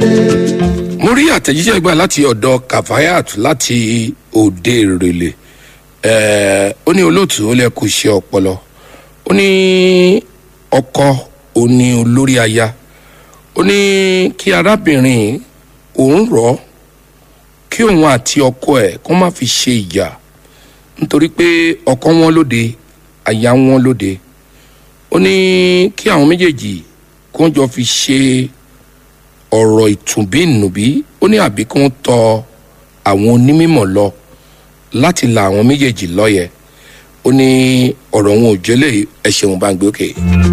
mo rí àtẹ̀jíṣẹ́ gbà láti ọ̀dọ̀ kafayat láti òde ìrèlè ẹ̀ẹ́ ó ní olóòtú ó lẹ kó ṣe ọpọlọ ó ní ọkọ ó ní olórí aya ó ní kí arábìnrin òun rọ̀ ọ́ kí òun àti ọkọ ẹ̀ kó má fi ṣe ìjà nítorí pé ọkọ wọn lóde aya wọn lóde ó ní kí àwọn méjèèjì kó jọ fi ṣe ọ̀rọ̀ ìtùnbínùbí ó ní àbí kí wọ́n tọ àwọn onímọ̀ lọ láti la àwọn méjèèjì lọ́yẹ̀ ó ní ọ̀rọ̀ wọn ò jẹ́lẹ̀ ẹ̀ ṣeun bá ń gbé òkè. Okay.